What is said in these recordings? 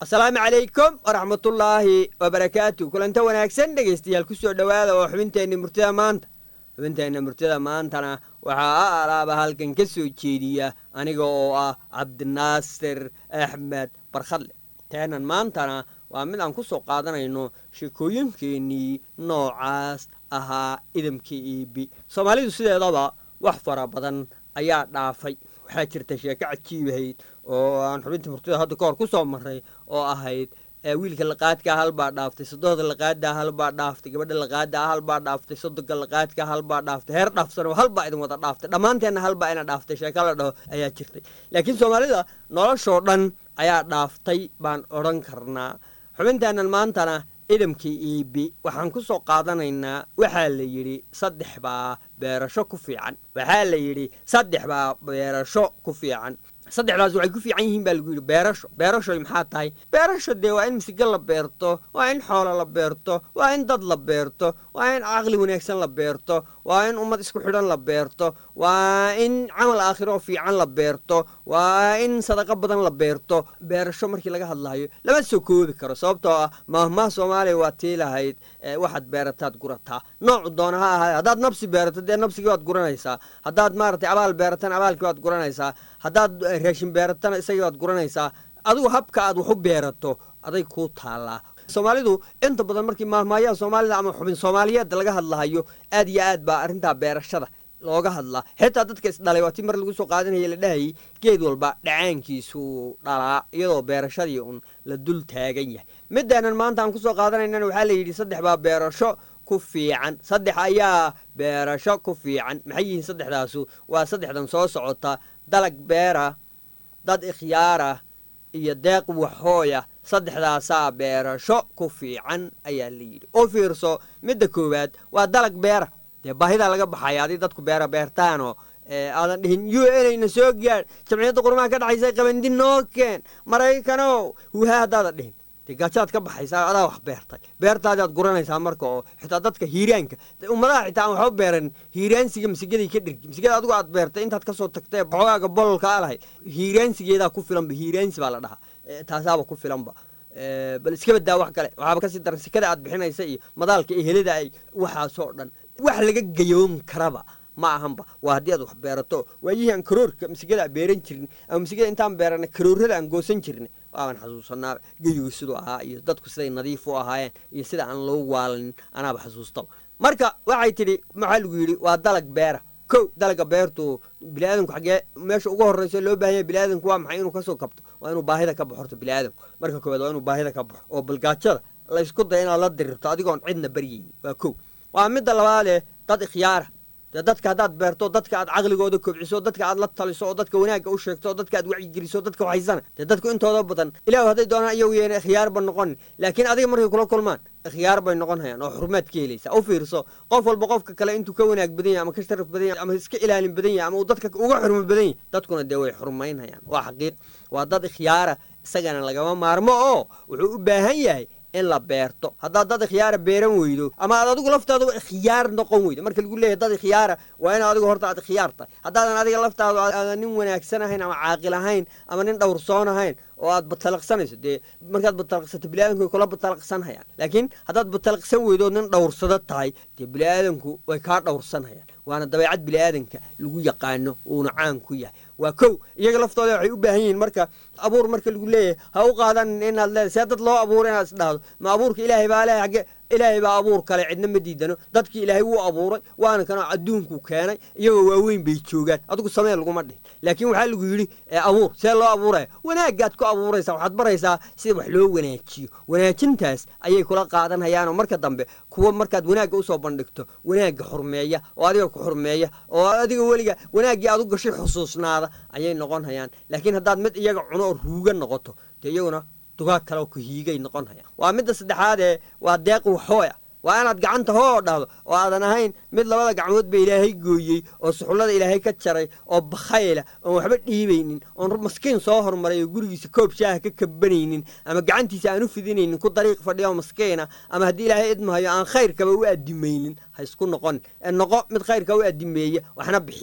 asalaamu calaykum waraxmatullaahi wabarakaatu kulanta wanaagsan dhegaystayaal ku soo dhowaada oo xubinteenna murtida maanta xubinteenna murtida maantana waxaa a alaaba halkan ka soo jeediya aniga oo ah cabdinaasir axmed barkhadle teenan maantana waa mid aan ku soo qaadanayno sheekooyinkeennii noocaas ahaa idamka iibi soomaalidu sideedaba wax fara badan ayaa dhaafay waxaa jirta sheeko cajiibahayd oo aan xubinta murtida hadda ka hor ku soo marray oo ahayd wiilka laqaadkaa halbaa dhaaftay sodohda laqaadaa halbaa dhaaftay gabadha laqaadaa halbaa dhaaftay sodoga laqaadkaa halbaa dhaaftay heer dhaafsanoo halbaa idin wada dhaaftay dhammaanteenna halbaa ina dhaaftay sheeka la dhaho ayaa jirtay laakiin soomaalida noloshoo dhan ayaa dhaaftay baan odhan karnaa xubinteennan maantana idamkii iibi waxaan ku soo qaadanaynaa waxaa la yidhi saddex baa beerasho ku fiican waxaa la yidhi saddex baa beerasho ku fiican saddexdaas waxay ku fiican yihiin baa lagu yidhi beerasho beerashoy maxaa tahay beerasho dee waa in misigo la beerto waa in xoolo la beerto waa in dad la beerto waa in caqli wanaagsan la beerto waa in ummad isku xidhan la beerto waa in camal aakhiro fiican la beerto waa in sadaqo badan la beerto beerasho markii laga hadlayo lama soo koobi karo sababtoo ah maahmaha soomaaliya waa tii lahayd waxaad beerataad gurataa noocu doona ha ahaade haddaad nabsi beerato dee nabsigii waad guranaysaa haddaad maaragtay abaal beeratana abaalkii waad guranaysaa haddaad raashin beeratana isagii waad guranaysaa adigu habka aad wax u beerato aday kuu taallaa soomaalidu inta badan markii maahmaayaha soomaalida ama xubin soomaaliyeed laga hadlahayo aad iyo aad baa arrintaa beerashada looga hadlaa xitaa dadka isdhalay waa tii mar lagu soo qaadanaya la dhahayay geed walba dhacaankiisuu dhalaa iyadoo beerashadii un la dul taagan yahay midaanan maanta aan kusoo qaadanaynana waxaa la yidhi saddex baa beerasho ku fiican saddex ayaa beerasho ku fiican maxay yihiin saddexdaasu waa saddexdan soo socota dalag beera dad ikhyaara iyo deeq waxooya saddexdaasaa beerasho ku fiican ayaa la yidhi oo fiirso midda koowaad waa dalag beera dee baahidaa laga baxaya adii dadku beera beertaanoo aadan dhihin u n na soo gaadh jamciyadda qurmaha ka dhexaysa qabandi noo keen maraykanow huhaa haddaadan dhihin dee gaajaad ka baxaysaa adaa wax beertay beertaadaad guranaysaa marka oo xitaa dadka hiiraanka ummadaha xitaa aan waxba beeran hiiraansiga masigaday ka dhergi masigada adigu aad beertay intaad kasoo tagtee xoogaaga bololka a lahayd hiiraansigeedaa ku filanba hiiraansi baa la dhahaa taasaaba ku filanba bal iska badaa wax kale waxaaba kasii daran sikada aad bixinaysa iyo madaalka iyo helida ay waxaasoo dhan wax laga gayoon karaba ma ahanba waa haddii aad wax beerato waayihii aan karoorka masigada beeran jirin ama masigada intaan beerana karoorada aan goosan jirnay waaban xasuusanaa geyigu siduu ahaa iyo dadku siday nadiif u ahaayeen iyo sida aan loo waalin anaaba xasuustaba marka waxay tidhi maxaa lagu yidhi waa dalag beera kow dalaga beertu biniaadanku xaggee meesha ugu horreysa loo baahanya biniaadanku waa maxay inuu kasoo kabto waa inuu baahida ka baxo horta biniaadanku marka koowaad waa inuu baahida ka baxo oo balgaajada laysku daya inaad la dirirto adigoon cidna baryeynin waa kow waa midda labaadee dad ikhyaara dee dadka haddaad beerto dadka aad caqligooda kobciso dadka aad la taliso oo dadka wanaagga u sheegto oo dadka aad wacyigeliso dadka waxaysana dee dadku intooda badan ilahu hadday doonaan iyagu yeena ikhyaarba noqonin laakiin adiga markay kula kulmaan ikhyaar bay noqon hayaan oo xurmaad ka helaysa u fiirso qof walba qofka kale intuu ka wanaag badan yahay ama ka sharaf badan yahay ama iska ilaalin badan yahay ama uu dadka uga xurmo badan yahay dadkuna dee way xurmaynhayaan waa xaqiiq waa dad ikhyaara isagana lagama maarmo oo wuxuu u baahan yahay in la beerto haddaad dad ikhyaara beeran weydo ama aad adigu laftaadaba ikhyaar noqon weydo marka lagu leeyahy dad ikhyaara waa in adigu horta aad ikhyaar tahay haddaadan adiga laftaadu aadan nin wanaagsan ahayn ama caaqil ahayn ama nin dhowrsoon ahayn oo aad batalaqsanayso dee markaad batalaqsato biniaadanku way kula batalaqsanhayaan laakiin haddaad batalaqsan weydo nin dhowrsado tahay dee biniaadanku way kaa dhowrsanhayaan waana dabeecad biniaadanka lagu yaqaano uuna caan ku yahay waa kow iyaga laftooda waxay u baahan yihiin marka abuur marka lagu leeyahay ha u qaadanin inaad leedahay see dad loo abuuro inaad isdhahdo ma abuurka ilaahay baa leehay agge ilaahay baa abuur kale cidna ma diidano dadkii ilaahay wuu abuuray waana kana adduunkuu keenay iyagoo waaweyn bay joogaan adigu samee laguma dhihin laakiin waxaa lagu yidhi abuur see loo abuuraya wanaagaad ku abuuraysaa waxaad baraysaa sida wax loo wanaajiyo wanaajintaas ayay kula qaadanhayaanoo marka dambe kuwa markaad wanaagga usoo bandhigto wanaagga xurmeeya oo adiga ku xurmeeya oo adiga weliga wanaaggii aad u gashay xusuusnaada ayay noqon hayaan laakiin haddaad mid iyaga cuno oo ruuga noqoto dee iyaguna dugaag kale oo kuhiigay noqon hayaan waa midda saddexaadee waa deeq waxooya waa inaad gacanta hoo dhahdo oo aadan ahayn mid labada gacmood ba ilaahay gooyey oo suxullada ilaahay ka jaray oo bakhayla oon waxba dhiibaynin oon maskiin soo hormaray oo gurigiisa koob shaaha ka kabanaynin ama gacantiisa aan u fidinaynin ku dariiq fadhiya oo maskiina ama haddii ilaahay idmahayo aan khayrkaba u adimaynin ha isku noqon ee noqo mid khayrka u adimeeya waxna bixiya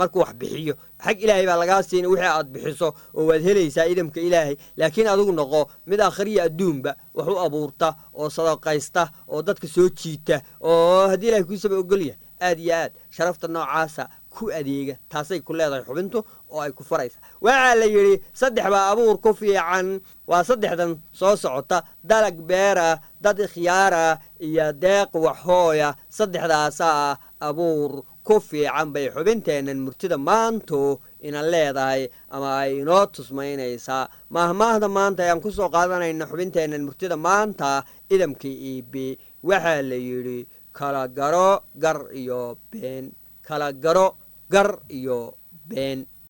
markuu wax bixiyo xag ilaahay baa lagaa siina wixii aad bixiso oo waad helaysaa idamka ilaahay laakiin adigu noqo mid akhriya adduunba wax u abuurta oo sadaqaysta oo dadka soo jiita oo haddii ilahay kuusaba ogol yahay aad iyo aad sharafta noocaasa ku adeega taasay ku leedahay xubintu oo ay ku faraysa waxaa la yidhi saddex baa abuur ku fiican waa saddexdan soo socota dalag beera dad ikhyaara iyo deeq waxhooya saddexdaasaa abuur ku fiican bay xubinteennan murtida maantu ina leedahay ama ay inoo tusmaynaysaa maahmaahda maanta ayaan ku soo qaadanayna xubinteennan murtida maanta idamka iibi waxaa la yidhi kala garo gar iyo been kala garo gar iyo been